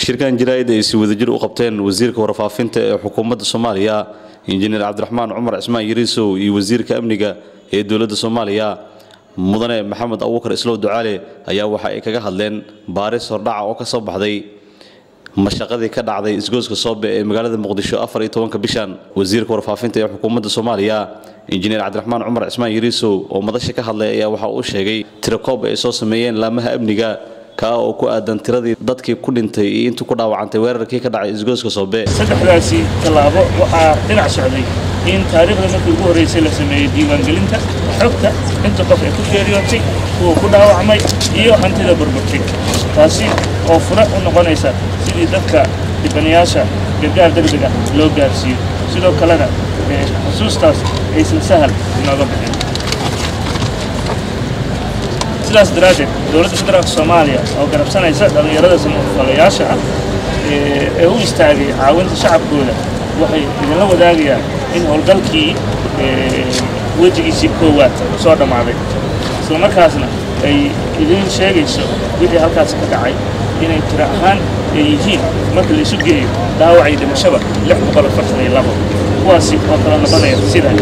shirkan jaraa'id ay si wadajir u qabteen wasiirka warfaafinta ee xukuumadda soomaaliya injineer cabdiraxmaan cumar cismaan yariisow iyo wasiirka amniga ee dowladda soomaaliya mudane maxamed abuukar islow ducaale ayaa waxa ay kaga hadleen baaris hordhaca oo ka soo baxday mashaqadii ka dhacday isgooska soobe ee magaalada muqdisho afar iyo tobanka bishan wasiirka warfaafinta ee xukuumadda soomaaliya injineer cabdiraxmaan cumar cismaan yariisow oo madasha ka hadlay ayaa waxa uu sheegay tirakoob ay soo sameeyeen laamaha amniga kaa oo ku aadan tiradii dadkii ku dhintay iyo intuu ku dhaawacantay weerarkii ka dhacay isgooska soobe saddexdaasi tallaabo waxaa dhinac socday in taariikhda markii ugu horraysay la sameeyey diiwaangelinta xogta inta qof ay ku geeriyootay kuwa ku dhaawacmay iyo hantida burburtay taasi oo fure u noqonaysa sidii dadka dhibanayaasha gargaar degdeg ah loo gaarsiiyo sidoo kalena xusuustaas aysan sahal inooga bixin sidaas daraaddeed dowladda federaalka soomaaliya oo garabsanaysa dhallinyarada samafalayaasha ah ee u istaagay caawinta shacabkooda waxay idinla wadaagayaan in howlgalkii wejigiisii koowaad soo dhammaaday isla markaasna ay idin sheegayso wixii halkaasi ka dhacay inay tiro ahaan ay yihiin marka la isu geeyo dhaawac iyo dhimashaba lix boqol afartan iyo labo kuwaasi oo kala noqonaya sidan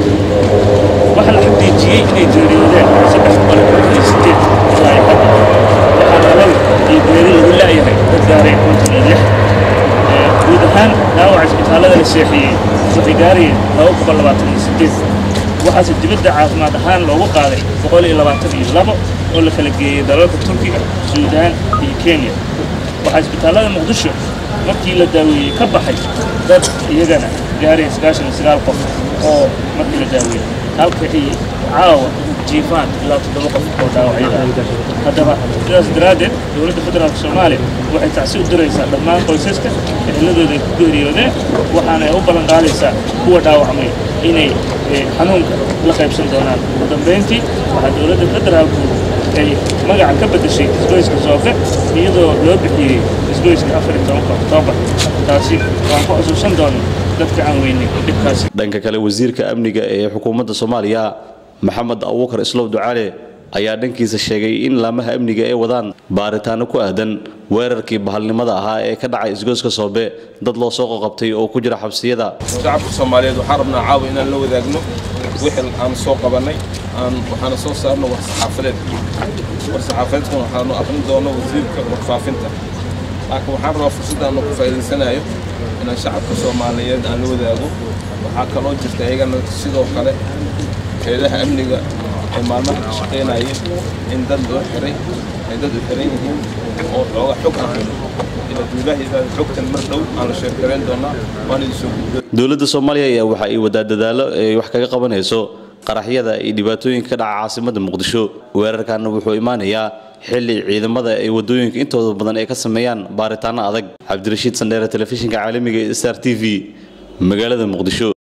waxaa la xaqiijiyey inay geeriyoodeen saddex boqol afartan iyo sideed ilaa iyo hadda waxaa nolol iyo geeri lagu la'yahay dad gaaray konton iyo lix guud ahaan dhaawaca isbitaallada la seexiyey waxay gaarayeen laba boqol labaatan iyo sideed waxaase dibadda caafimaad ahaan loogu qaaday boqol iyo labaatan iyo labo oo la kala geeyey dalalka turkiga suudaan iyo kenya waxaa isbitaallada muqdisho markii la daaweeyey ka baxay dad iyagana gaaraya sagaashan iyo sagaal qof oo markii la daaweeyey halka ay caawa jiifaan ilaa toddoba qof oo dhaawacyada haddaba sidaas daraaddeed dowladda federaalka soomaaliya waxay tacsi u diraysaa dhammaan qoysaska eheladooda ay ku geeriyoodeen waxaana ay u ballan qaadaysaa kuwa dhaawacmay inay xanuunka la qaybsan doonaan ugu dambayntii waxaa dowladda federaalku ay magaca ka beddeshay isgoyska soofe iyadoo loo bixiyey isgoyska afar iyo tobanka oktoobar taasi waan ku xusuusan doona dadka aan weynay dhibkaasi dhanka kale wasiirka amniga ee xukuumadda soomaaliya maxamed abuukar islow ducaale ayaa dhankiisa sheegay in laamaha amniga ay wadaan baaritaano ku aadan weerarkii bahalnimada ahaa ee ka dhacay isgooska soobe dad loo soo qoqabtay oo ku jira xabsiyada shacabka soomaaliyeed waxaan rabnaa caawa inaan la wadaagno wixii aan soo qabannay aan waxaana soo saarno war saxaafadeed war saxaafadeedkan waxaanu aqrin doono wasiirka warfaafinta laakiin waxaan rabaa fursaddaanu ku faa'iidaysanayo inaan shacabka soomaaliyeed aan la wadaago waxaa kaloo jirta iyagana sidoo kale heedaha amniga ee maalmaha ka shaqaynayeen in dad loo xiray ay dad u xiran yihiin oo xooga xog aan hayno iladuulaha xogtan mar dhow aan la sheekarayn doonaa waan idin soo gudbo dowladda soomaaliya ayaa waxa ay wadaa dadaalo ay wax kaga qabanayso qaraxyada iyo dhibaatooyinka ka dhaca caasimadda muqdisho weerarkaana wuxuu imaanayaa xilli ciidamada ay wadooyinka intooda badan ay ka sameeyaan baaritaano adag cabdirashiid sandheere telefishinka caalamiga ee star t v magaalada muqdisho